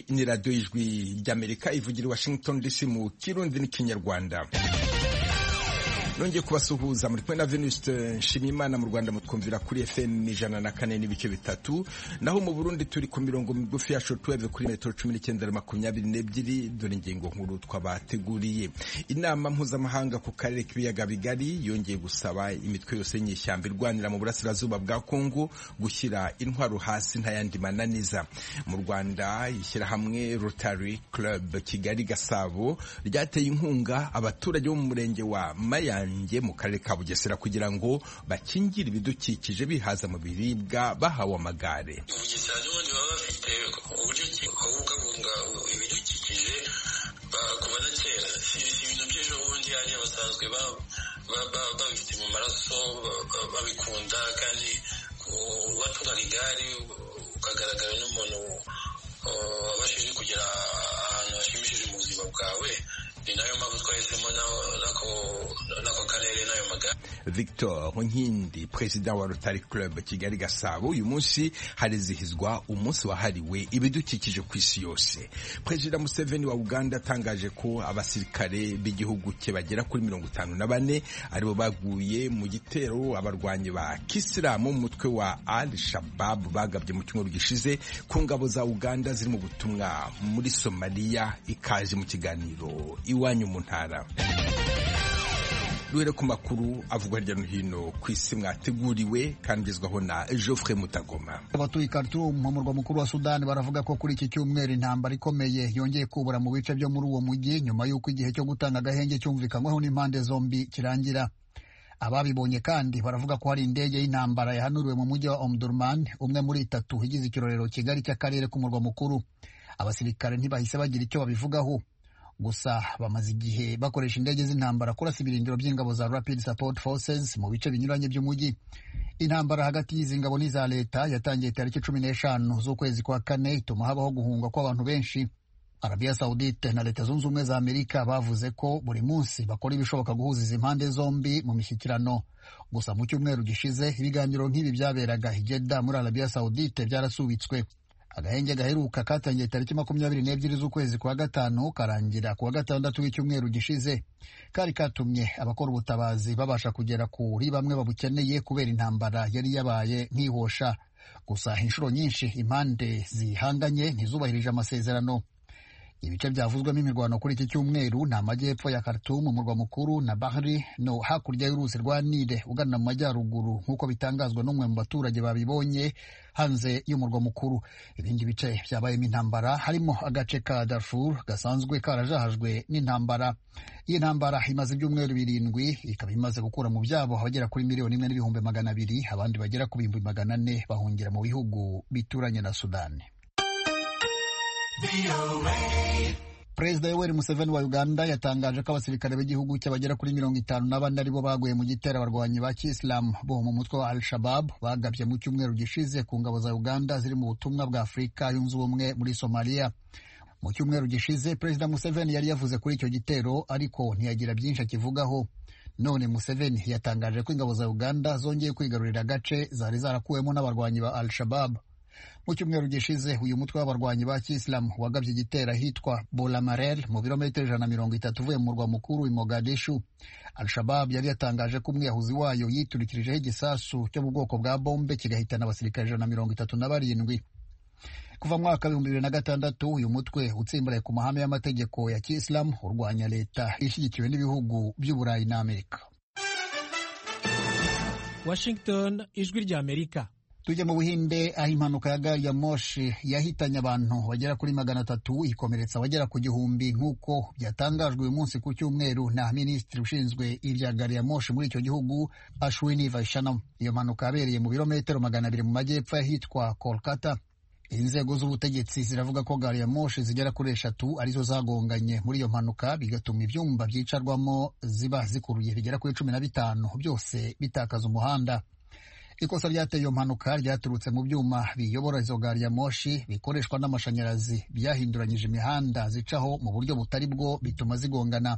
ni radiyo y'ijwi ry'amerika ivugira i washington dc mu kirundi n'ikinyarwanda nongeye kubasuhuza muri kumwe na venuste nshimiyimana mu rwanda mutwumvira kuri fm ijana na kane n'ibice bitatu naho mu burundi turi ku mirongo migufi ya shortwave kuri metero cumi n'icyenda na makumyabiri n'ebyiri dore ingingo nkuru twabateguriye inama mpuzamahanga ku karere k'ibiyaga bigari yongeye gusaba imitwe yose y'inyeshyamba irwanira mu burasirazuba bwa kongo gushyira intwaro hasi ntayandi mananiza mu rwanda ishyirahamwe rotary club kigali gasabo ryateye inkunga abaturage bo mu murenge wa mayange mu karere ka bugesera kugira ngo bakingire ibidukikije bihaza mu biribwa bahawe amagare bugesera n'ubundi baba bafite uburyo ki babungabunga ibidukikije kuva na kera si ibintu by'ejo bundi hariya basanzwe babifite mu maraso babikunda kandi watungaga igare ukagaragara n'umuntu wabashije kugera ahantu hashimishije mu buzima bwawe ni nayo mpamvu twahisemo n'ako karere n'ayo magare victor nkindi perezida wa rotary club kigali gasabo uyu munsi harizihizwa umunsi wahariwe ibidukikije ku isi yose perezida museveni wa uganda atangaje ko abasirikare b'igihugu cye bagera kuri mirongo itanu na bane aribo baguye mu gitero abarwanyi ba kisilamu umutwe wa al shababu bagabye mu cyumweru gishize ku ngabo za uganda ziri mu butumwa muri somaliya ikaze mu kiganiro iwanyu mu ntara duhere ku makuru avugwa hirya no hino ku isi mwateguriwe kandi ugezwaho na Geoffrey Mutagoma abatuye Khartoum mu murwa mukuru wa Sudani baravuga ko kuri iki cyumweru intambara ikomeye yongeye kubura mu bice byo muri uwo mujyi nyuma y'uko igihe cyo gutanga agahenge cyumvikanyweho n'impande zombi kirangira ababibonye kandi baravuga ko hari indege y'intambara yahanuriwe mu mujyi wa Omdurman umwe muri itatu igize ikirorero Kigali cy'akarere k'umurwa mukuru abasirikare ntibahise bagira icyo babivugaho gusa bamaze igihe bakoresha indege z'intambara kurasa ibirindiro by'ingabo za Rapid Support Forces mu bice binyuranye by'umujyi intambara hagati y'izi ngabo n'iza leta yatangiye tariki cumi n'eshanu z'ukwezi kwa kane ituma habaho guhunga kw'abantu benshi Arabia Saudite na leta zunze ubumwe za Amerika bavuze ko buri munsi bakora ibishoboka guhuza izi mpande zombi mu mishyikirano gusa mu cyumweru gishize ibiganiro nk'ibi byaberaga i Jeddah muri Arabia Saudite byarasubitswe agahenge gaheruka katangiye tariki makumyabiri n'ebyiri z'ukwezi kwa gatanu karangira kuwa gatandatu w'icyumweru gishize kari katumye abakora ubutabazi babasha kugera kuri bamwe babukeneye kubera intambara yari yabaye nkihosha gusa inshuro nyinshi impande zihanganye ntizubahirije amasezerano ibice byavuzwemo imirwano kuri iki cyumweru ni amajyepfo ya Khartoum umurwa mukuru na Bahri no hakurya y'uruzi rwa Nile ugana mu majyaruguru nk'uko bitangazwa n'umwe mu baturage babibonye hanze y'umurwa mukuru ibindi bice byabayemo intambara harimo agace ka Darfur gasanzwe karajahajwe n'intambara iyi ntambara imaze ibyumweru birindwi ikaba imaze gukura mu byabo abagera kuri miliyoni imwe n'ibihumbi magana abiri abandi bagera ku bihumbi magana ane bahungira mu bihugu bituranye na Sudani Perezida Yoweri Museveni wa Uganda yatangaje ko abasirikare b'igihugu cye bagera kuri mirongo itanu na bane aribo baguye mu gitero abarwanyi ba kisilamu bo mu mutwe wa Al-Shabab bagabye mu cyumweru gishize ku ngabo za Uganda ziri mu butumwa bwa Afurika yunze ubumwe muri Somalia. Mu cyumweru gishize Perezida Museveni yari yavuze kuri icyo gitero ariko ntiyagira byinshi akivugaho. None Museveni yatangaje ko ingabo za Uganda zongeye kwigarurira agace zari zarakuwemo n'abarwanyi ba Al-Shabab. mu cyumweru gishize uyu mutwe w'abarwanyi ba kisilamu wagabye igitero ahitwa bolamarel mu birometero ijana na mirongo itatu uvuye mu murwa mukuru i mogadishu al-shabab yari yatangaje ko umwiyahuzi wayo yiturikirijeho igisasu cyo mu bwoko bwa bombe kigahitana abasirikare ijana na mirongo itatu na barindwi kuva mu mwaka w'ibihumbi bibiri na gatandatu uyu mutwe utsimbaraye ku mahame y'amategeko ya kisilamu urwanya leta ishyigikiwe n'ibihugu by'uburayi n'amerika washington ijwi ry'amerika tujya mu buhinde aho impanuka ya gari ya moshi yahitanye abantu bagera kuri magana atatu ikomeretsa abagera ku gihumbi nk'uko byatangajwe uyu munsi ku cyumweru na minisitiri ushinzwe ibya gari ya moshi muri icyo gihugu ashwini vaishanam iyo mpanuka yabereye mu birometero magana abiri mu majyepfo y'ahitwa kolkata inzego z'ubutegetsi ziravuga ko gari ya moshi zigera kuri eshatu arizo zagonganye muri iyo mpanuka bigatuma ibyumba byicarwamo ziba zikuruye bigera kuri cumi na bitanu byose bitakaza umuhanda ikosa ryateye iyo mpanuka ryaturutse mu byuma biyobora izo gari ya moshi bikoreshwa n'amashanyarazi byahinduranyije imihanda zicaho mu buryo butari bwo bituma zigongana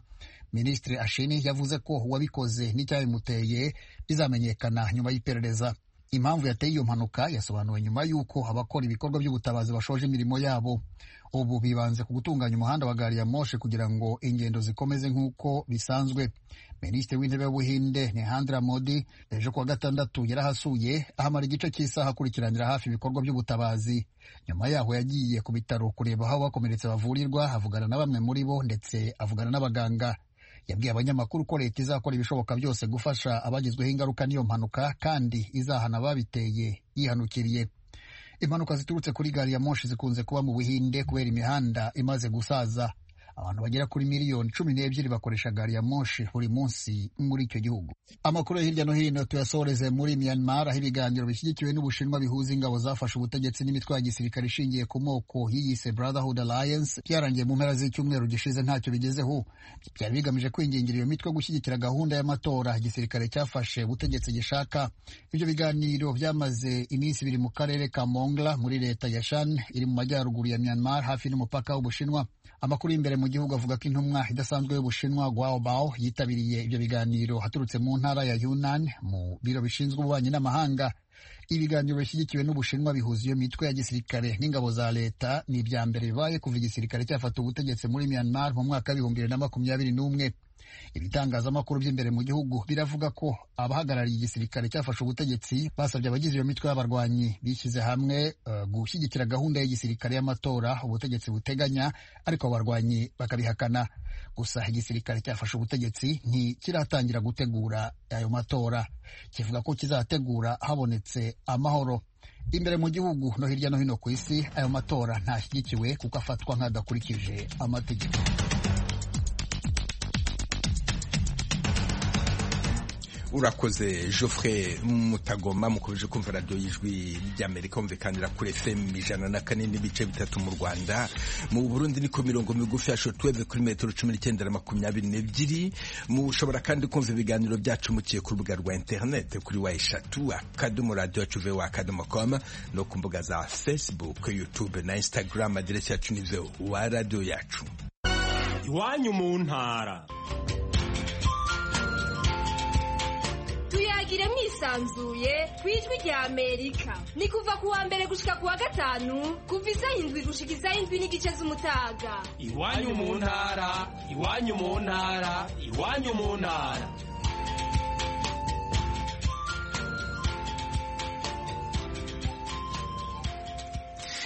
minisitiri ashini yavuze ko uwabikoze n'icyabimuteye bizamenyekana nyuma y'iperereza impamvu yateye iyo mpanuka yasobanuwe nyuma y'uko abakora ibikorwa by'ubutabazi bashoje imirimo yabo ubu bibanze ku gutunganya umuhanda wa gari ya moshe kugira ngo ingendo zikomeze nk'uko bisanzwe minisitiri w'intebe w'ubuhinde nehandra modi ejo kuwa gatandatu yarahasuye ahamara igice cy'isaha akurikiranira hafi ibikorwa by'ubutabazi nyuma yaho yagiye ku bitaro kureba aho abakomeretse bavurirwa avugana na bamwe muri bo ndetse avugana n'abaganga yabwiye abanyamakuru ko leta izakora ibishoboka byose gufasha abagizweho ingaruka n'iyo mpanuka kandi izahana ababiteye yihanukiriye impanuka ziturutse kuri gari ya moshi zikunze kuba mu buhinde kubera imihanda imaze gusaza abantu bagera kuri miliyoni cumi n'ebyiri bakoresha gari ya moshi buri munsi muri icyo gihugu amakuru yo hirya no hino tuyasoreze muri myanmar aho ibiganiro bishyigikiwe n'ubushinwa bihuza ingabo zafashe ubutegetsi n'imitwe ya gisirikare ishingiye ku moko yiyise brotherhood alliance byarangiye mu mpera z'icyumweru gishize ntacyo bigezeho byari bigamije kwingingira iyo mitwe gushyigikira gahunda y'amatora igisirikare cyafashe ubutegetsi gishaka ibyo biganiro byamaze iminsi ibiri mu karere ka mongla muri leta ya shan iri mu majyaruguru ya myanmar hafi n'umupaka w'ubushinwa amakuru y'imbere mu gihugu avuga ko intumwa idasanzwe y'ubushinwa Guo Bao yitabiriye ibyo biganiro haturutse mu ntara ya Yunnan mu biro bishinzwe ububanyi n'amahanga ibiganiro bishyigikiwe n'ubushinwa bihuza iyo mitwe ya gisirikare n'ingabo za leta ni ibya mbere bibaye kuva igisirikare cyafata ubutegetsi muri Myanmar mu mwaka w'ibihumbi bibiri na makumyabiri n'umwe ibitangazamakuru by'imbere mu gihugu biravuga ko abahagarariye igisirikare cyafashe ubutegetsi basabye abagize iyo mitwe y'abarwanyi bishyize hamwe uh, gushyigikira gahunda y'igisirikare y'amatora ubutegetsi buteganya ariko abarwanyi bakabihakana gusa igisirikare cyafashe ubutegetsi ntikiratangira gutegura ayo matora kivuga ko kizategura habonetse amahoro imbere mu gihugu no hirya no hino ku isi ayo matora ntashyigikiwe kuko afatwa nk'adakurikije amategeko urakoze Geoffrey mutagoma mukomeje kumva radiyo y'ijwi ry'amerika wumvikanira kuri fm ijana na kane n'ibice bitatu mu rwanda mu burundi niko mirongo migufi ya shotweve kuri metero cumi n'icyenda na makumyabiri n'ebyiri mushobora kandi kumva ibiganiro byacu mukiye ku rubuga rwa interinete kuri wa eshatu akadomo radiyo yacu ve akadomo komu no ku mbuga za facebook youtube na instagram aderesi yacu ni wa radiyo yacu iwanyu mu ntara tuyagire mwisanzuye ku ijwi rya amerika ni kuva ku wa mbere gushika ku wa gatanu kuva isaha indwi gushika isaha indwi n'igice z'umutaga iwanyu mu ntara iwanyu mu ntara iwanyu mu ntara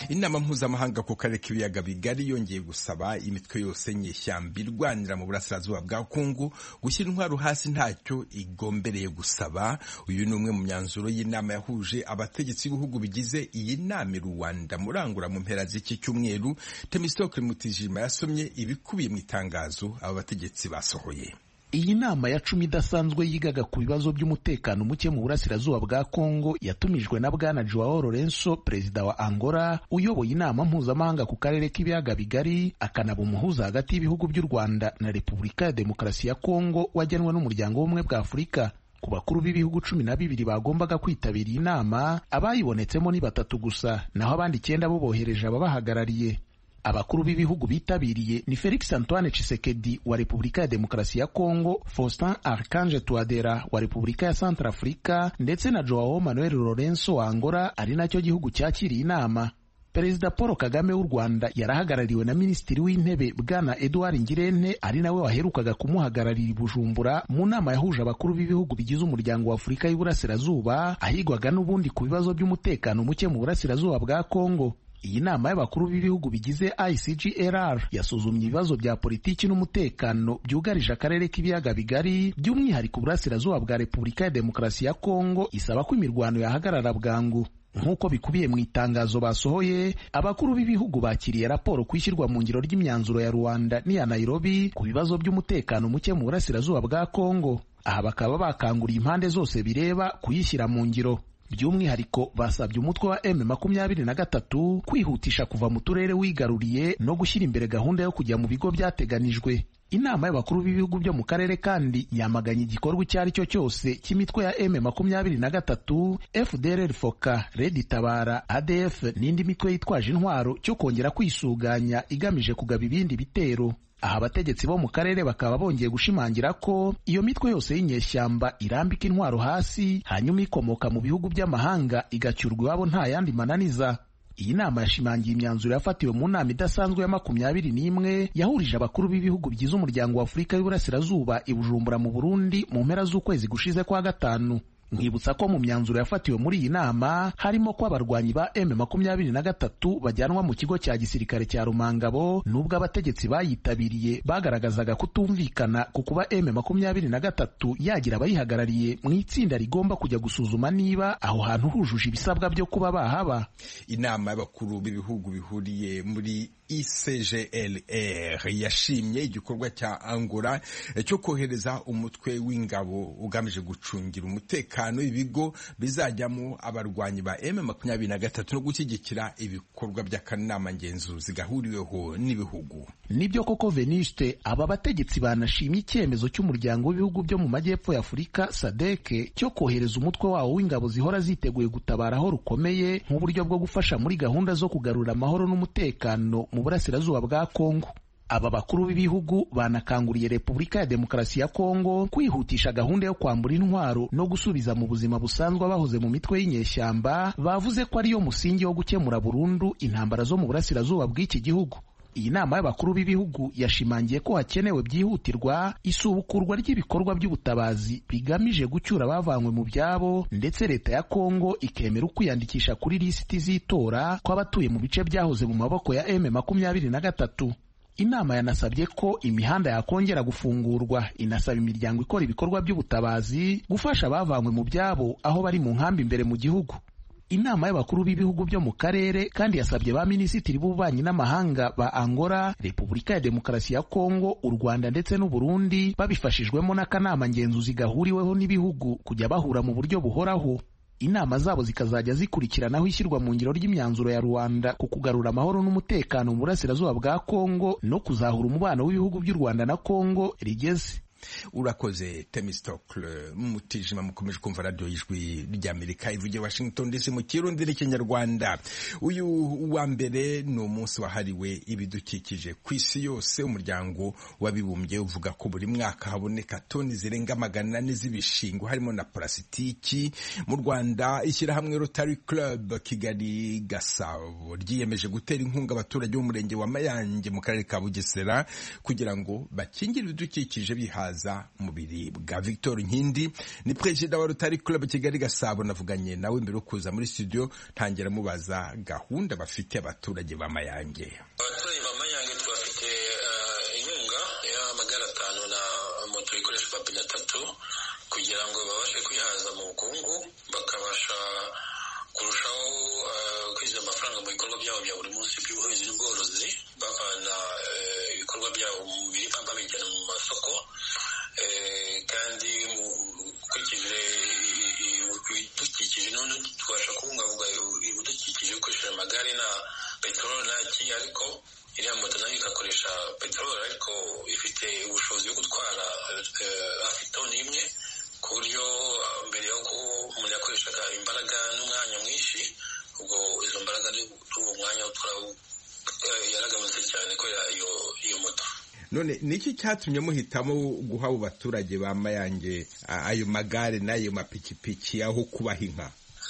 inama mpuzamahanga ku karere k'ibiyaga bigari yongeye gusaba imitwe yose nyeshyamba irwanira mu burasirazuba bwa kongo gushyira intwaro hasi ntacyo igombereye gusaba uyu ni umwe mu myanzuro y'inama yahuje abategetsi b'ibihugu bigize iyi nama i rwanda murangura mu mpera z'iki cyumweru temisitoke mutijima yasomye ibikubiye mu itangazo aba bategetsi basohoye iyi nama ya cumi idasanzwe yigaga ku bibazo by'umutekano muke mu burasirazuba bwa kongo yatumijwe na bwana joao lorenso perezida wa angola uyoboye inama mpuzamahanga ku karere k'ibiyaga bigari akanaba umuhuza hagati y'ibihugu by'u rwanda na repubulika ya demokarasi ya kongo wagenwe n'umuryango w'ubumwe bwa afurika ku bakuru b'ibihugu cumi na bibiri bagombaga kwitabira iyi nama abayibonetsemo ni batatu gusa naho abandi icyenda bo bohereje ababahagarariye abakuru b'ibihugu bitabiriye ni Felix Antoine Tshisekedi wa Repubulika ya Demokarasi ya Kongo, Faustin Archange Touadera wa Repubulika ya Centrafrica ndetse na Joao Manuel Lorenzo wa Angola ari nacyo gihugu cyakiriye inama. Perezida Paul Kagame w'u Rwanda yarahagarariwe na Minisitiri w'Intebe Bwana Edouard Ngirente ari nawe waherukaga kumuhagararira i Bujumbura mu nama yahuje abakuru b'ibihugu bigize umuryango wa Afurika y'Iburasirazuba ahigwaga n'ubundi ku bibazo by'umutekano muke mu burasirazuba bwa Kongo. Iyi nama y'abakuru b'ibihugu bigize ICGLR yasuzumye ibibazo bya politiki n'umutekano byugarije akarere k'ibiyaga bigari by'umwihariko uburasirazuba bwa Repubulika ya Demokarasi ya Kongo isaba ko imirwano yahagarara bwangu. Nk'uko bikubiye mu itangazo basohoye, abakuru b'ibihugu bakiriye raporo ku ishyirwa mu ngiro ry'imyanzuro ya Rwanda n'iya Nairobi ku bibazo by'umutekano muke mu burasirazuba bwa Kongo. Aha bakaba bakanguriye impande zose bireba kuyishyira mu ngiro. by'umwihariko basabye umutwe wa M makumyabiri na gatatu kwihutisha kuva mu turere wigaruriye no gushyira imbere gahunda yo kujya mu bigo byateganijwe inama y'abakuru b'ibihugu byo mu karere kandi yamaganye igikorwa icyo ari cyo cyose cy'imitwe ya M makumyabiri na gatatu FDLR Foka Red Tabara ADF n'indi mitwe yitwaje intwaro cyo kongera kwisuganya igamije kugaba ibindi bitero aha abategetsi bo mu karere bakaba bongeye gushimangira ko iyo mitwe yose y'inyeshyamba irambika intwaro hasi hanyuma ikomoka mu bihugu by'amahanga igacyurwa iwabo nta yandi mananiza iyi nama yashimangiye imyanzuro yafatiwe mu nama idasanzwe ya makumyabiri n'imwe yahurije abakuru b'ibihugu bigize umuryango wa afurika y'uburasirazuba i bujumbura mu burundi mu mpera z'ukwezi gushize kwa gatanu nkibutsa ko mu myanzuro yafatiwe muri iyi nama harimo ko abarwanyi ba m makumyabiri na gatatu bajyanwa mu kigo cya gisirikare cya rumangabo nubwo abategetsi bayitabiriye bagaragazaga kutumvikana ku kuba m makumyabiri na gatatu yagira abayihagarariye mu itsinda rigomba kujya gusuzuma niba aho hantu hujuje ibisabwa byo kuba bahaba inama y'abakuru b'ibihugu bihuriye muri ICGLR yashimye igikorwa cya Angola cyo kohereza umutwe w'ingabo ugamije gucungira umutekano ibigo bizajyamo abarwanyi ba M23 no gushyigikira ibikorwa by'akanama ngenzuzi gahuriweho n'ibihugu. Nibyo koko Veniste aba bategetsi banashimye icyemezo cy'umuryango w'ibihugu byo mu majyepfo ya Afurika SADC cyo kohereza umutwe wawo w'ingabo zihora ziteguye gutabara aho rukomeye nk'uburyo bwo gufasha muri gahunda zo kugarura amahoro n'umutekano mu burasirazuba bwa Kongo aba bakuru b'ibihugu banakanguriye Repubulika ya Demokarasi ya Kongo kwihutisha gahunda yo kwambura intwaro no gusubiza mu buzima busanzwe abahoze mu mitwe y'inyeshyamba bavuze ko ariyo musingi wo gukemura burundu intambara zo mu burasirazuba bw'iki gihugu iyi nama y'abakuru b'ibihugu yashimangiye ko hakenewe byihutirwa isubukurwa ry'ibikorwa by'ubutabazi bigamije gucyura abavanywe mu byabo ndetse leta ya kongo ikemera ukwiyandikisha kuri lisiti z'itora kw'abatuye mu bice byahoze mu maboko ya m makumyabiri na gatatu inama yanasabye ko imihanda yakongera gufungurwa inasaba imiryango ikora ibikorwa by'ubutabazi gufasha abavanywe mu byabo aho bari mu nkambi imbere mu gihugu inama y'abakuru b'ibihugu byo mu karere kandi yasabye ba minisitiri b'ububanyi n'amahanga ba angola repubulika ya demokarasi ya kongo u rwanda ndetse n'u burundi babifashijwemo n'akanama ngenzuzi gahuriweho n'ibihugu kujya bahura mu buryo buhoraho inama zabo zikazajya zikurikiranaho ishyirwa mu ngiro ry'imyanzuro ya rwanda ku kugarura amahoro n'umutekano mu burasirazuba bwa kongo no kuzahura umubano w'ibihugu by'u rwanda na kongo rigeze urakoze temistokle mutijima mukomeje kumva radiyo y'ijwi ry'amerika ivugiye washington dc mu kirundi n'ikinyarwanda uyu wa mbere ni umunsi wahariwe ibidukikije ku isi yose umuryango w'abibumbye uvuga ko buri mwaka haboneka toni zirenga magana ane z'ibishingo harimo na parasitiki mu rwanda ishyirahamwe rotary club kigali gasabo ryiyemeje gutera inkunga abaturage b'umurenge wa mayange mu karere ka bugesera kugira ngo bakingire ibidukikije bihaza mu biribwa Victor Nkindi ni perezida wa Rotary Club Kigali Gasabo navuganye nawe mbere yo kuza muri studio ntangira mubaza gahunda bafite abaturage ba Mayange abaturage ba Mayange twafite inkunga y'amagare atanu na moto ikoreshwa pine atatu kugira ngo babashe kwihaza mu bukungu bakabasha kurushaho kwinjiza amafaranga mu bikorwa byabo bya buri munsi by'ubuhinzi n'ubworozi bavana ibikorwa byabo mu biribwa babijyana mu masoko kandi ukurikije ibidukikije none tubasha kubungabunga ibidukikije dukoresheje amagare na peteroli ntaki ariko iriya moto nayo igakoresha peteroli ariko ifite ubushobozi bwo gutwara hafi toni imwe ku buryo mbere yo ko umuntu yakoreshaga imbaraga n'umwanya mwinshi ubwo izo mbaraga n'uwo mwanya yaragabanutse cyane kubera iyo moto none niki cyatumye muhitamo guha abo baturage ba mayange ayo magare n'ayo mapikipiki aho kubaha inka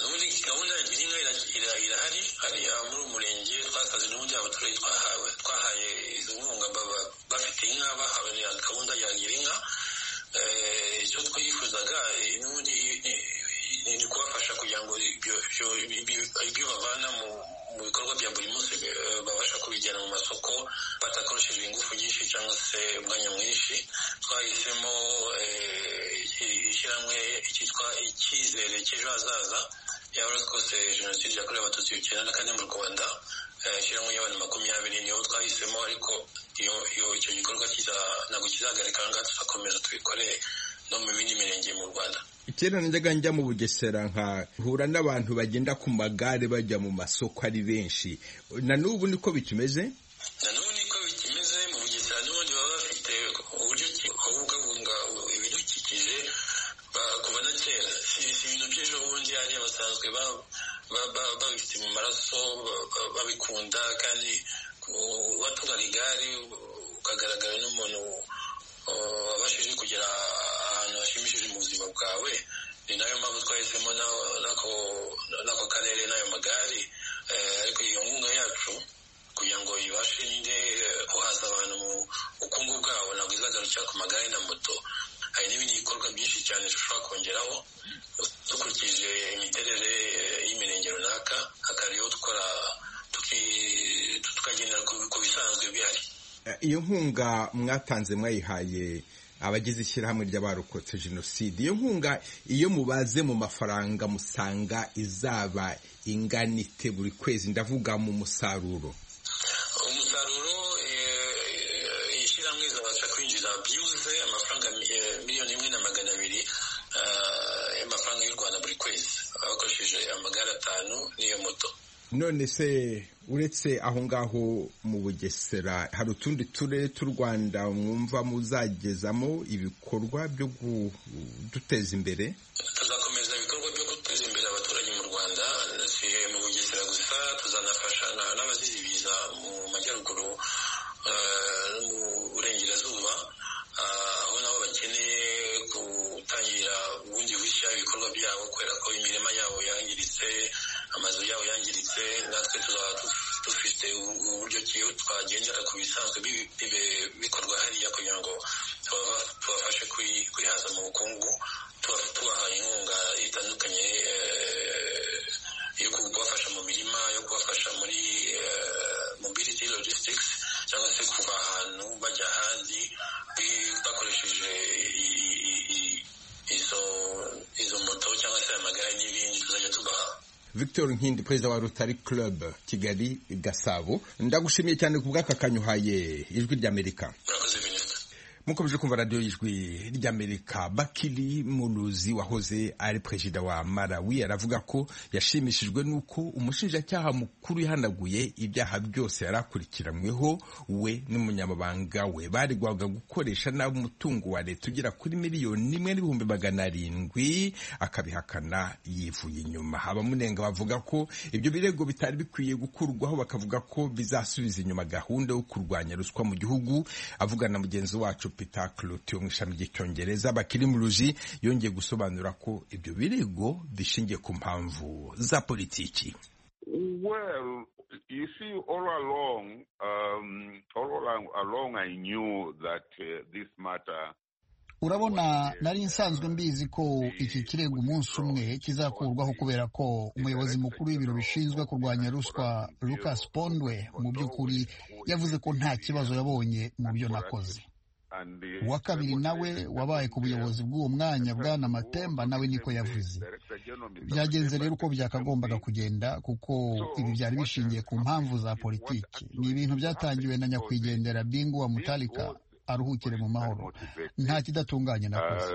muri gahunda ya girinka irahari hari muri umurenge twasaze n'ubundi abaturage twahawe twahaye izo nkunga bafite inka bahawe gahunda ya girinka icyo twifuzaga n'ubundi ni kubafasha kugira ngo ibyo bavana mu mu bikorwa bya buri munsi babasha kubijyana mu masoko badakoresheje ingufu nyinshi cyangwa se umwanya mwinshi twahisemo ishyirahamwe cyitwa icyizere cy'ejo hazaza yaba twose jenoside yakorewe abatutsi ibihumbi icyenda na kane mu rwanda ishyirahamwe y'abantu makumyabiri niyo twahisemo ariko icyo gikorwa ntabwo kizahagarika ahangaha tuzakomeza tubikore no mu bindi mirenge mu rwanda kera najyaga njya mu bugesera nkahura n'abantu bagenda ku magare bajya mu masoko ari benshi na n'ubu niko bikimeze na n'ubu niko bikimeze mu bugesera n'ubundi baba bafite uburyo babungabunga ibidukikije kuva na kera si ibintu by'ejo bundi hariya basanzwe babifite mu maraso babikunda kandi watungana igare ukagaragara n'umuntu wabashije kugera ahantu hashimishije mu buzima bwawe ni nayo mpamvu twahisemo n'ako karere n'ayo magare ariko iyo nkunga yacu kugira ngo ibashe nyine guhaza abantu mu bukungu bwabo ntabwo izagarukira ku magare na moto hari n'ibindi bikorwa byinshi cyane dushobora kongeraho dukurikije imiterere y'imirenge runaka hakariho dukora tukagendera ku bisanzwe bihari iyo nkunga mwatanze mwayihaye abagize ishyirahamwe ry'abarokotse jenoside iyo nkunga iyo mubaze mu mafaranga musanga izaba ingana ite buri kwezi ndavuga mu musaruro umusaruro ishyirahamwe izabasha kwinjiza byibuze amafaranga miliyoni imwe na magana abiri y'amafaranga y'u rwanda buri kwezi bakoresheje amagare atanu n'iyo moto none se uretse aho ngaho mu bugesera hari utundi turere tw'u rwanda mwumva muzagezamo ibikorwa byo kuduteza imbere tuzakomeza ibikorwa byo guteza imbere abaturage mu rwanda si mu bugesera gusa tuzanafasha n'abazizibiza mu majyaruguru no mu burengerazuba aho nabo bakeneye gutangira ubundi bushya ibikorwa byabo kubera ko imirima yabo yangiritse amazu yabo yangiritse natwe tuzaba dufite uburyo ki twagendera ku bisanzwe bikorwa hariya kugira ngo tubafashe kwihaza mu bukungu tubahaye inkunga itandukanye yo kubafasha mu mirima yo kubafasha muri mobility logistics cyangwa se kuva ahantu bajya ahandi bakoresheje izo moto cyangwa se amagare n'ibindi tuzajya tubaha victor nkindi perezida wa rotary club kigali gasabo ndagushimiye cyane ku bw'akakanyuhaye ijwi ry'amerika mukomeje kumva radiyo y'ijwi ry'amerika bakiri muruzi wahoze ari perezida wa malawi aravuga ko yashimishijwe n'uko umushinjacyaha mukuru yahanaguye ibyaha byose yari akurikiranyweho we n'umunyamabanga we baregwaga gukoresha nabi umutungo wa leta ugera kuri miliyoni imwe n'ibihumbi magana arindwi akabihakana yivuye inyuma abamunenga bavuga ko ibyo birego bitari bikwiye gukurwaho bakavuga ko bizasubiza inyuma gahunda yo kurwanya ruswa mu gihugu avugana na mugenzi wacu Peter Cloutier mu ishami ry'icyongereza bakiri mu ruji yongeye gusobanura ko ibyo birego bishingiye ku mpamvu za politiki Well, you see, all along, um, all along, along I knew that uh, this matter urabona nari nsanzwe mbizi ko iki kirego umunsi umwe kizakurwaho kubera ko umuyobozi mukuru w'ibiro bishinzwe kurwanya ruswa Lucas Pondwe mu by'ukuri yavuze ko nta kibazo yabonye mu byo nakoze uwa kabiri nawe wabaye ku buyobozi bw'uwo mwanya bwana matemba nawe niko yavuze byagenze rero uko byakagombaga kugenda kuko ibi byari bishingiye ku mpamvu za politiki ni ibintu byatangiwe na nyakwigendera bingu wa mutarika aruhukire mu mahoro nta kidatunganye nakoze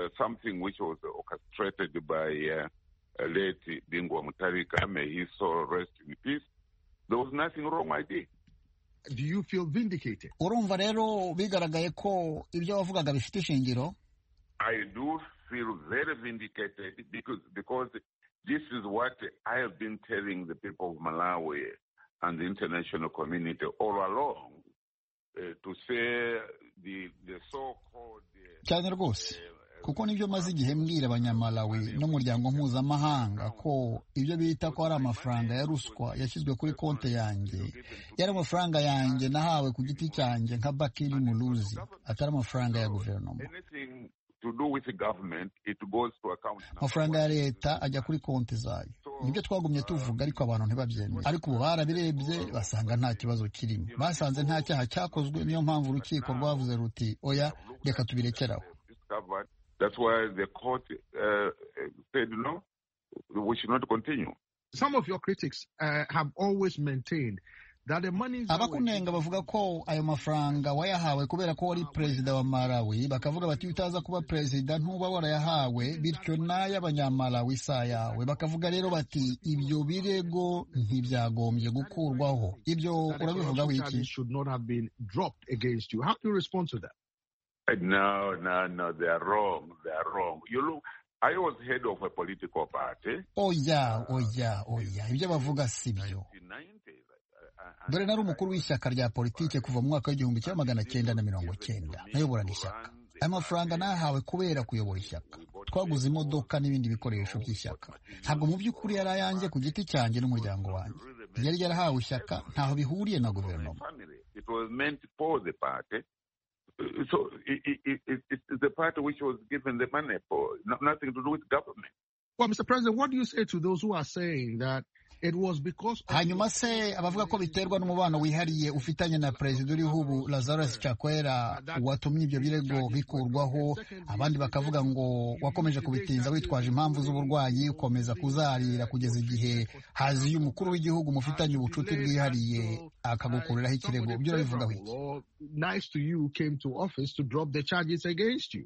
Do you feel vindicated? urumva rero bigaragaye ko ibyo wavugaga bifite ishingiro I do feel very vindicated because, because this is what I have been telling the people of Malawi and the international community all along uh, to say the, the so-called uh, cyane rwose kuko nibyo maze igihe mbwira abanyamalawi n'umuryango mpuzamahanga ko ibyo bita ko ari amafaranga ya ruswa yashyizwe kuri konti yanjye yari amafaranga yanjye nahawe ku giti cyanjye nka bakiri muruzi atari amafaranga ya guverinoma anything to do with the government, it goes to account number amafaranga one. ya leta ajya kuri konti zayo nibyo twagumye tuvuga ariko abantu ntibabyemera ariko ubu barabirebye basanga nta kibazo kirimo basanze nta cyaha cyakozwe niyo mpamvu urukiko rwavuze ruti oya reka tubirekeraho discovered. That's why the court uh, said no, we should not continue. Some of your critics uh, have always maintained that the money abakunenga bavuga ko ayo mafaranga wayahawe kubera ko wari perezida wa malawi bakavuga bati iyo utaza kuba perezida ntuba warayahawe bityo n'ay'abanyamalawi si ayawe bakavuga rero bati ibyo birego ntibyagombye gukurwaho ibyo urabivugaho iki should not have been dropped against you. How do you respond to that? No, no, no, they are wrong. They are wrong. You look, I was head of a political party oya oya oya ibyo bavuga si byo in the 90s. dore nari umukuru w'ishyaka rya politiki kuva mu mwaka w'igihumbi kimwe magana cyenda na mirongo cyenda nayoborana ishyaka aya mafaranga nahawe kubera kuyobora ishyaka twaguze imodoka n'ibindi bikoresho by'ishyaka ntabwo mu by'ukuri yari ayanjye ku giti cyanjye n'umuryango wanjye yari yarahawe ishyaka ntaho bihuriye na guverinoma It was meant for the party. So it, it, it, it's the party which was given the money for, no- nothing to do with government. Well, Mr. President, what do you say to those who are saying that it was because of hanyuma se abavuga ko biterwa n'umubano wihariye ufitanye na perezida uriho ubu lazarus cakwera watumye ibyo birego bikurwaho abandi bakavuga ngo wakomeje kubitinza witwaje impamvu z'uburwayi ukomeza kuzarira kugeza igihe haziye umukuru w'igihugu mufitanye ubucuti bwihariye akagukuriraho ikirego somebody byo urabivugaho iki favorable or nice to you came to office to drop the charges against you?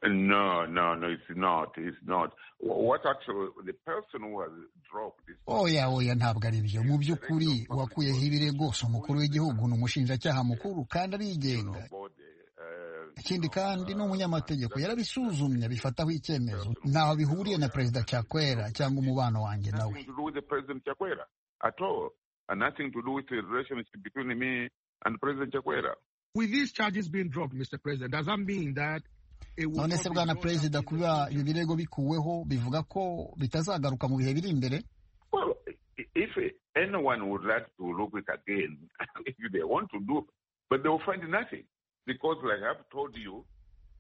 No, no, no, it's not. It's not. Wh- What actually, the person who has dropped this. oya oya ntabwo ari byo mu by'ukuri wakuyeho ibirego si umukuru w'igihugu ni umushinjacyaha mukuru kandi arigenga ikindi kandi n'umunyamategeko yarabisuzumye bifataho icyemezo ntaho bihuriye na perezida Chakwera cyangwa umubano wanjye nawe Nothing to do with the President Chakwera at all, and nothing to do with the relationship between me and President Chakwera. With these charges being dropped, Mr. President, does that mean that it will none not se be bwana brought perezida up in kuba the- ibi birego bikuweho bivuga ko bitazagaruka mu bihe biri imbere Well, i- if anyone would like to look it again, if they want to do, but they will find nothing because, like I've told you,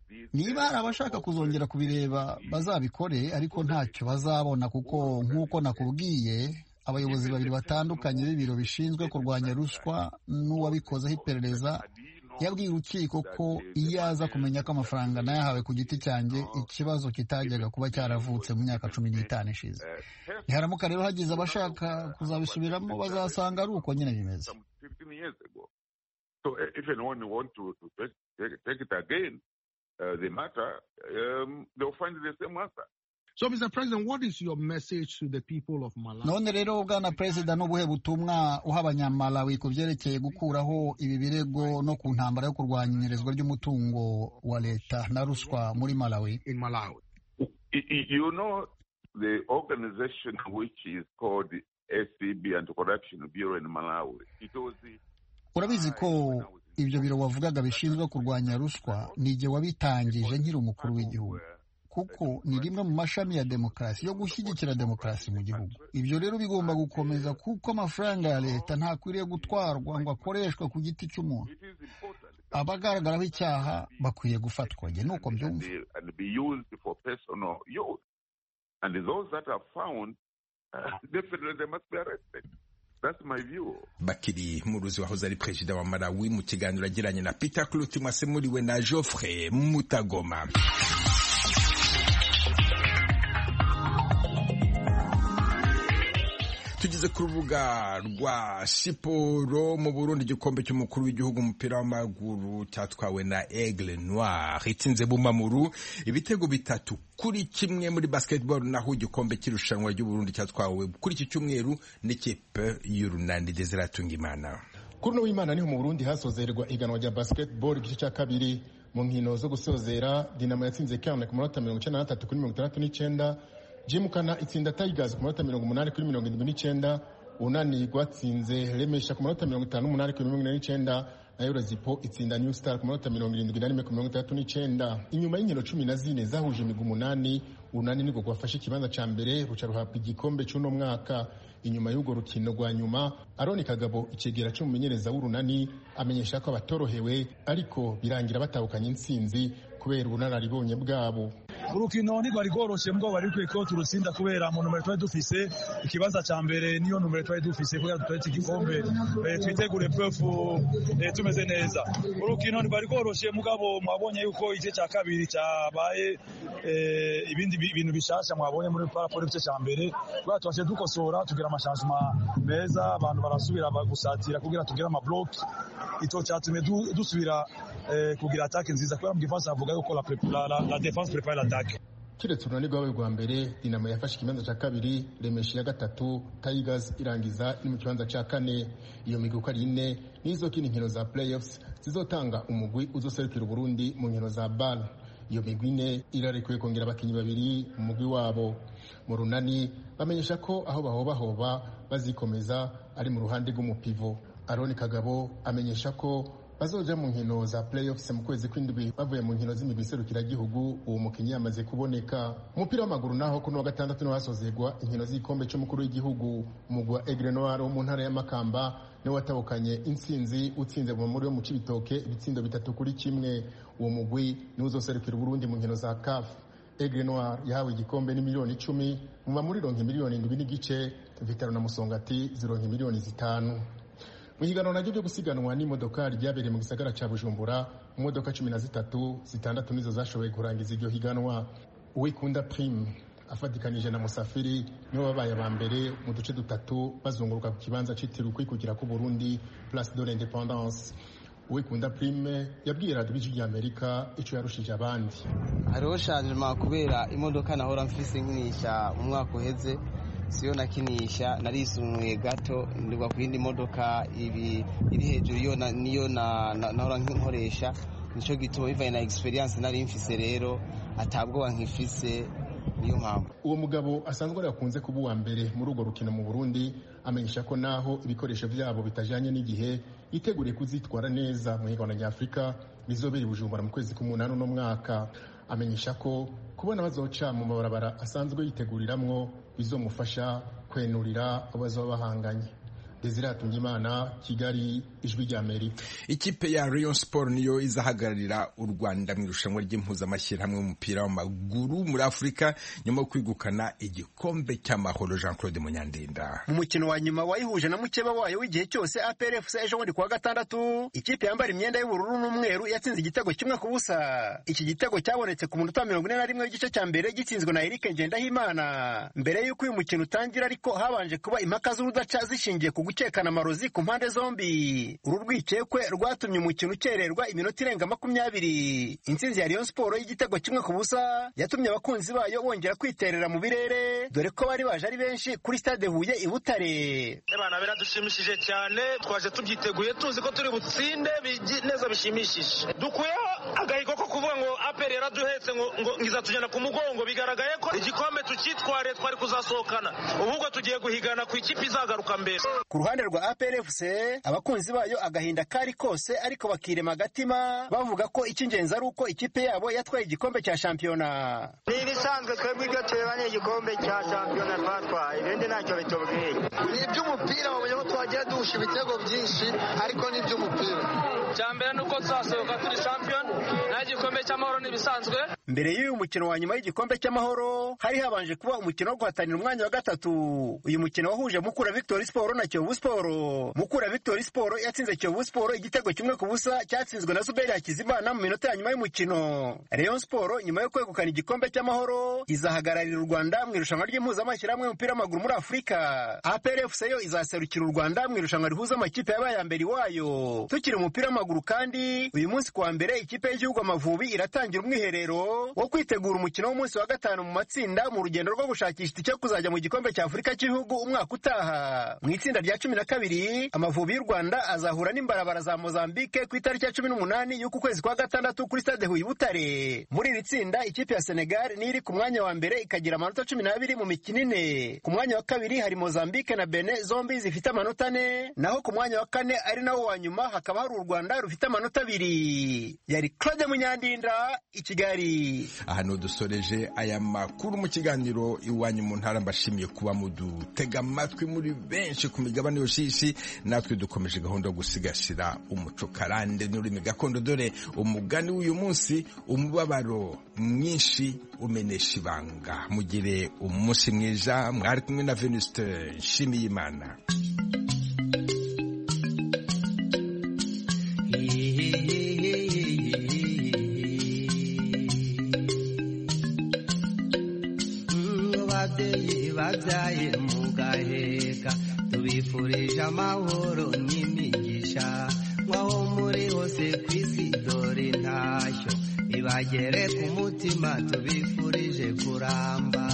these- niba hari abashaka kuzongera kubireba bazabikore ariko ntacyo bazabona kuko nk'uko nakubwiye abayobozi babiri batandukanye b'ibiro bishinzwe kurwanya ruswa n'uwabikozeho iperereza yabwiye urukiko ko iyo aza kumenya ko amafaranga nayahawe ku giti cyanjye ikibazo kitajyaga kuba cyaravutse mu myaka cumi n'itanu ishize niharamuka rero hagize abashaka kuzabisubiramo bazasanga ari uko nyine bimeze Some 15 years ago. So i- if anyone want to, to take, take, take it again, uh, the matter, um, they'll find the same answer. So, Mr. President, what is your message to the people of Malawi? none rero bwana perezida n'ubuhe butumwa uha abanyamalawi ku byerekeye gukuraho ibi birego no ku ntambara yo kurwanya inyerezwa ry'umutungo wa leta na ruswa muri malawi in Malawi. Y- y- You know, the organization which is called the SCB Anti-Corruption Bureau in Malawi, it was the urabizi ko ibyo biro wavugaga bishinzwe kurwanya ruswa nige wabitangije nkiri umukuru w'igihugu kuko ni rimwe mu mashami ya demokarasi yo gushyigikira demokarasi mu gihugu ibyo rero bigomba gukomeza kuko amafaranga ya leta ntakwiriye gutwarwa ngo akoreshwe ku giti cy'umuntu It is important abagaragaraho icyaha bakwiye gufatwa njye nuko and, mbyumva they, and be used for personal use. And those that are found, uh, definitely they must be arrested. That's my view. bakiri muruzi wahoze ari perezida wa malawi mu kiganiro agiranye na peter clut mwasemuriwe na geoffrey mutagoma tugeze ku rubuga rwa siporo mu burundi igikombe cy'umukuru w'igihugu umupira w'amaguru cyatwawe na aigle noir itsinze bumamuru ibitego bitatu kuri kimwe muri basketball naho igikombe cy'irushanwa ry'uburundi cyatwawe kuri iki cyumweru n'ikipe y'urunani desire imana kuri uno w'imana niho mu burundi hasozerwa iganwa rya basketball igice cya kabiri mu nkino zo gusozera dinamo yatsinze kanaka ku munota mirongo icyenda na gatatu kuri mirongo itandatu n'icyenda jimukana itsinda tigers ku munota mirongo umunani kuri mirongo irindwi n'icyenda unani rwatsinze remesha ku munota mirongo itanu n'umunani kuri mirongo ine n'icyenda na eurozipo itsinda new star ku munota mirongo irindwi na rimwe ku mirongo itandatu n'icyenda inyuma y'inkino cumi na zine zahuje imigwi umunani urunani nirwo rwafashe ikibanza cya mbere ruca ruhabwa igikombe cy'uno mwaka inyuma y'urwo rukino rwa nyuma aroni kagabo ikigera cy'umumenyereza w'urunani amenyesha ko abatorohewe ariko birangira batahukanye intsinzi kubera ubunararibonye bwabo urukino ntirwari rworoshye mbwo bari bikwiye ko turutsinda kubera mu numero twari dufise ikibanza cya mbere niyo numero twari dufise kubera dutoretse igikombe Eh, twitegure pefu tumeze neza urukino ntirwari rworoshye mugabo mwabonye yuko igice cya kabiri cyabaye eh, ibindi bi- bintu bishasha mwabonye muri paraporo igice cya mbere kubera tubashe dukosora tugira amashansima meza abantu barasubira bagusatira kugira tugire amabloke icyo cyatumye du- dusubira eh, kugira atake nziza kubera mu gifaransa bavuga yuko la, pre- la, la, la defense prepare l'attaque kiretse urunani rwawe rwa mbere dinamo yafashe ikibanza cya kabiri remesha iya gatatu tigers irangiza iri mu kibanza cya kane iyo migwi uko ari ine nizo kindi nkino za playoffs zizotanga umugwi uzoserukira uburundi mu nkino za bar iyo migwi ine irarekuye kongera abakinnyi babiri mu mugwi wabo mu runani bamenyesha ko aho bahobahoba bazikomeza ari mu ruhande rw'umupivo aroni kagabo amenyesha ko bazoja mu nkino za playoffs mu kwezi kw'indwi bavuye mu nkino z'imigwi iserukiragihugu uwo mukinnyi yamaze kuboneka umupira w'amaguru naho kuri wa gatandatu niho hasozerwa inkino z'igikombe cy'umukuru w'igihugu umugwa Aigle Noir wo mu ntara y'Amakamba niwe watahukanye intsinzi utsinze muri yo mu Cibitoke ibitsindo bitatu kuri kimwe uwo mugwi niwe uzoserukira Burundi mu nkino za CAF Aigle Noir yahawe igikombe ni miliyoni icumi mu bamuri ronka miliyoni indwi n'igice Vitaro na Musongati zironka miliyoni zitanu mu higanwa naryo ryo gusiganwa n'imodokari ryabereye mu gisagara cya bujumbura imodoka cumi na zitatu zitandatu nizo zashoboye kurangiza iryo higanwa uwikunda pirimu afatikanije na musafiri nibo babaye aba mbere mu duce dutatu bazunguruka ku kibanza cyitiriwe ukwikukira k'u burundi purasi do independance uwikunda pirimu yabwiye radiyo ijwi ry'amerika icyo yarushije abandi hariho shanjima kubera imodoka nahora mfise nkinisha umwaka uheze siyo nakinisha narisumuye gato ndigwa ku yindi modoka ibi iri hejuru yo niyo nahora nkoresha nicyo gituma bivaye na experience nari mfise rero atabwoba nkifise niyo mpamvu uwo mugabo asanzwe ari akunze kuba uwa mbere muri urwo rukino mu burundi amenyesha ko naho ibikoresho byabo bitajyanye n'igihe yiteguriye kuzitwara neza mu higanwa nyafurika bizobera bujumbura mu kwezi k'umunani uno mwaka amenyesha ko kubona bazoca mu mabarabara asanzwe yiteguriramwo bizomufasha kwenurira abazaba bahanganye desire hatungimana kigali ijwi rya amerika ikipe ya Rayon Sport niyo izahagararira u rwanda mu irushanwa ry'impuzamashyirahamwe w'umupira w'amaguru muri afurika nyuma yo kwigukana igikombe cy'amahoro jean claude munyandinda mu mukino wa nyuma wayihuje na mukeba wayo w'igihe cyose APRFC ejo bundi kuwa gatandatu ikipe yambara imyenda y'ubururu n'umweru yatsinze igitego kimwe ku busa iki gitego cyabonetse ku munota mirongo ine na rimwe w'igice cya mbere gitsinzwe na Eric Ngendahimana mbere y'uko uyu mukino utangira ariko habanje kuba impaka z'urudaca zishingiye ku gucekana amarozi ku mpande zombi uru rwikekwe rwatumye umukino ukererwa iminota irenga makumyabiri intsinzi ya Rayon Sport y'igitego kimwe ku busa yatumye abakunzi bayo bongera kwiterera mu birere dore ko bari baje ari benshi kuri stade Huye i Butare abana biradushimishije cyane twaje tubyiteguye tuzi ko turi butsinde neza bishimishije dukuyeho agahigo ko kuvuga ngo aperi yaraduhetse ngo izatujyana ku mugongo bigaragaye ko igikombe tukitwariye twari kuzasohokana ubwo tugiye guhigana ku ikipe izagaruka mbere ku ruhande rwa APRFC abakunzi bayo agahinda kari kose ariko bakirema agatima bavuga ko icy'ingenzi ari uko ikipe yabo yatwaye igikombe cya shampiyona ni ibisanzwe twebwe ibyo tureba ni igikombe cya shampiyona twatwaye ibindi ntacyo bitubwiye ni iby'umupira babonye ko twagira duhusha ibitego byinshi ariko ni iby'umupira icya mbere ni uko tuzasohoka turi shampiyona naho igikombe cy'amahoro ni ibisanzwe mbere y'uyu mukino wa nyuma y'igikombe cy'amahoro hari habanje kuba umukino wo guhatanira umwanya wa gatatu uyu mukino wahuje mukura victory sport na kiyovu siporo mukura victory siporo yatsinze kiyovu siporo igitego kimwe ku busa cyatsinzwe na zuberi hakizimana mu minota ya nyuma y'umukino rayon siporo nyuma yo kwegukana igikombe cy'amahoro izahagararira u rwanda mu irushanwa ry'impuzamashyirahamwe y'umupira w'amaguru muri afurika aprfc yo izaserukira u rwanda mu irushanwa rihuza amakipe yabaye ya mbere iwayo tukiri umupira w'amaguru kandi uyu munsi kuwa mbere ikipe y'igihugu amavubi iratangira umwiherero wo kwitegura umukino w'umunsi wa gatanu mu matsinda mu rugendo rwo gushakisha icyo kuzajya mu gikombe cya afurika cy'ibihugu umwaka utaha mu itsinda rya cumi na kabiri amavubi y'u rwanda azahura n'imbarabara za mozambike ku itariki ya cumi n'umunani y'uku kwezi kwa gatandatu kuri stade huye butare muri iri tsinda ikipe ya senegal niyo iri ku mwanya wa mbere ikagira amanota cumi n'abiri mu mikino ine ku mwanya wa kabiri hari mozambike na bene zombi zifite amanota ane naho ku mwanya wa kane ari nawo wa nyuma hakaba hari u rwanda rufite amanota abiri yari claude munyandinda i kigali aha ni udusoreje aya makuru mu kiganiro iwanyu mu ntara mbashimiye kuba mudutega amatwi muri benshi ku migabane yose y'isi natwe dukomeje gahunda yo gusigasira umuco karande n'ururimi gakondo dore umugani w'uyu munsi umubabaro mwinshi umenesha ibanga mugire umunsi mwiza mwari kumwe na venuste nshimiyimana babyaye mu gaheka tubifurije amahoro n'imigisha nk'aho muri hose ku isi dore intashyo ibagere ku mutima tubifurije kuramba